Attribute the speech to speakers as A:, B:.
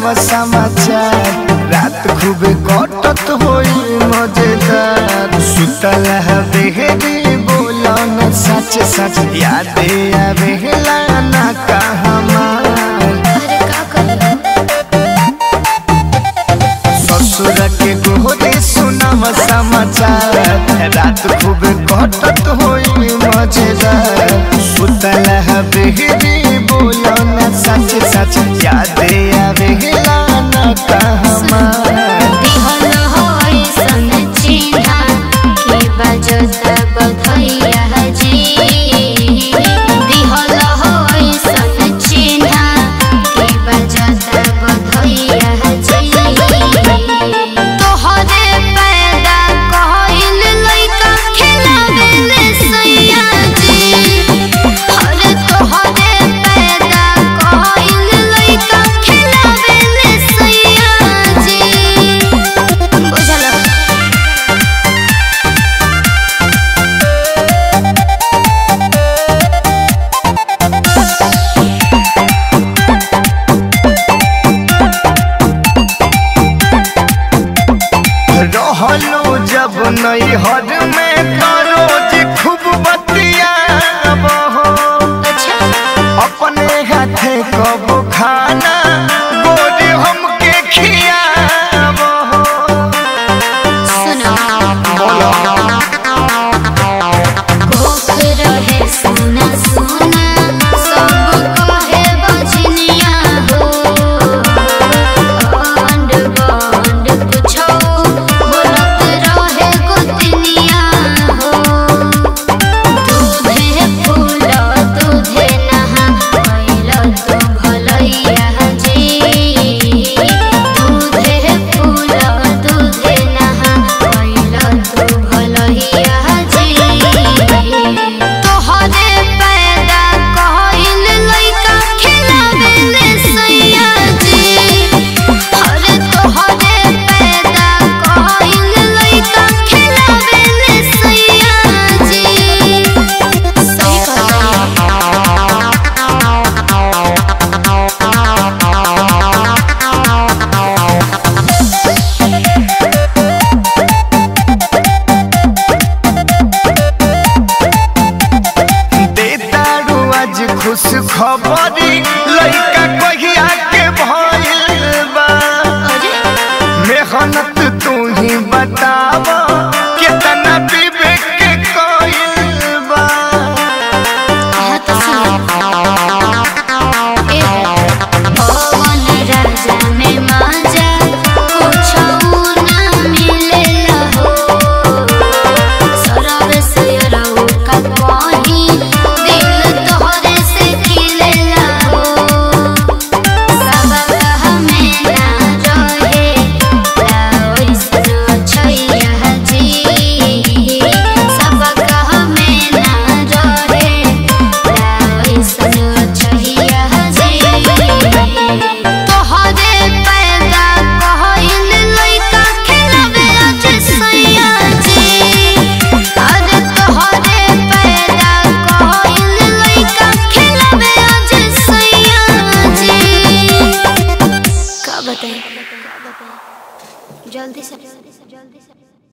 A: सुनाव समाचार रात खूब कटत होई मजेदार सुतल हवेली बोलो न सच सच याद आवेला ना कहमार
B: अरे का करूं
A: ससुर के गोरे सुनाव समाचार रात खूब कटत होई मजेदार सुतल हवेली बोलो न सच सच याद आवेला ना कहमार
B: दिहल होई सन चिन्हा के बजता बधैया जी दिहल होई सन चिन्हा के बजता बधैया जी तोहरे पैदा कहल लइका खेलावेले सैया जी अरे तोहरे पैदा कहल लइका खेलावेले सैया जी बुझल
A: रहलो जब नई हर में करो जे खूब बतिया
B: अच्छा
A: अपने हाथे कबो खाना गोरे हमके खियाबो
B: सुनो
A: बोलो
B: कोख रहे सुना सुना सब कहे बजनिया हो बंड बंड कुछो बोलत रहे गोतनिया हो दूधे फूल दूधे नहा कैल तू भलैया जी दूधे फूल दूधे नहा कैल तू भलैया जी तोहरे पैदा कहल लइका खेलावेले सैया जी अरे तोहरे पैदा कहल लइका खेलावेले सैया जी सही कहता
A: देतारू आज खुश खबरी लइका कहिया के भइल बा
B: अरे
A: मेहनत तू ही बताव कितना विवेक के कइल बा
B: हाँ तो सुनो ए पवन राजा में माजा कुछो ना मिलेला हो सरव से रहू का कहीं दिल तोहरे से खिलेला हो सब हमें ना रहे लाओ सनो छैया जी सब हमें ना रहे लाओ सनो छैया जी तोहरे पैदा कहल लइका खेलावे आज सैया जी अरे तोहरे पैदा कहल लइका खेलावे आज सैया जी का बताई जल्दी से जल्दी से